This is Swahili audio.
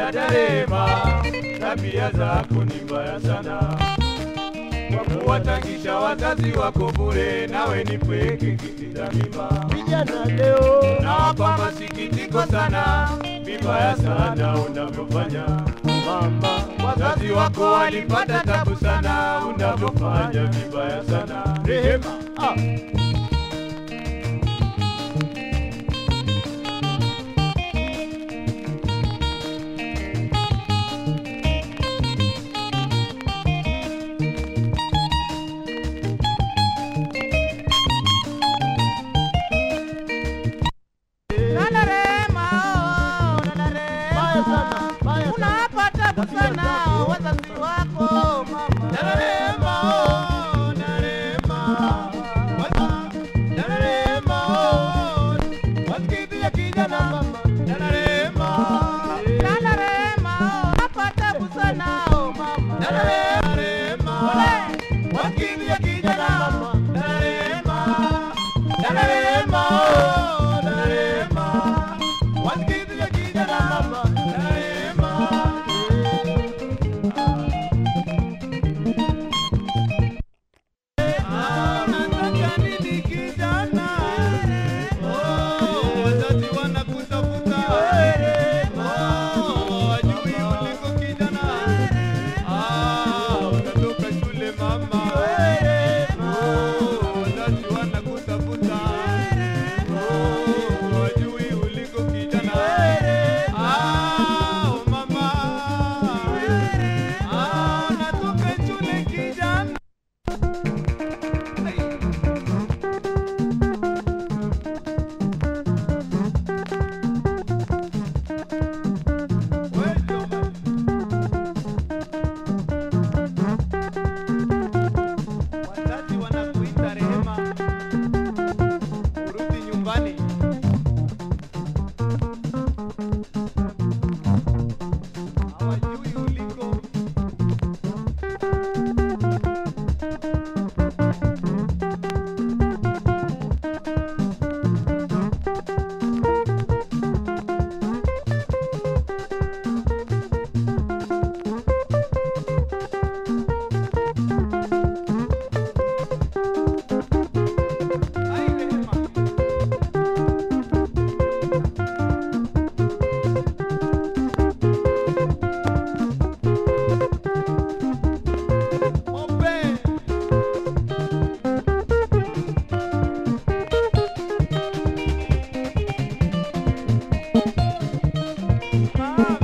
Dada Rema, tabia zako ni mbaya sana, kwa kuwatangisha wazazi wako bure, nawe ni pweke kitiza mimba. Vijana leo Nawapa masikitiko sana, vibaya sana unavyofanya mama, wazazi wako walipata tabu sana, unavyofanya vibaya sana. Rehema, ah, Dada Rema, oh, dada Rema. Baya sana, baya sana. Unawapa tabu Tabia sana zako. wazazi wako mama. Dada Rema, oh, dada Rema, Wasa- dada Rema, oh, wasikizia kijana mama, dada Rema, Dada Rema, oh, unawapa tabu sana oh, mama. dada Rema, wasikizia kijana mama, dada Rema, dada Rema, oh, dada Rema, wasikizia kijana mama, dada Rema. Ah, unataka nini kijana? Oh, wazazi wanakutafuta. Oh, wajui uliko kijana. Ah, unatoka shule mama. Oh, wazazi wanakutafuta. Oh, wajui uliko kijana. Ah, oh, mama. Ah, unatoka shule kijana. Wazazi wanakuita Rehema, urudi nyumbani. Hawajui uliko. Ai, Rehema. Ope. Mama.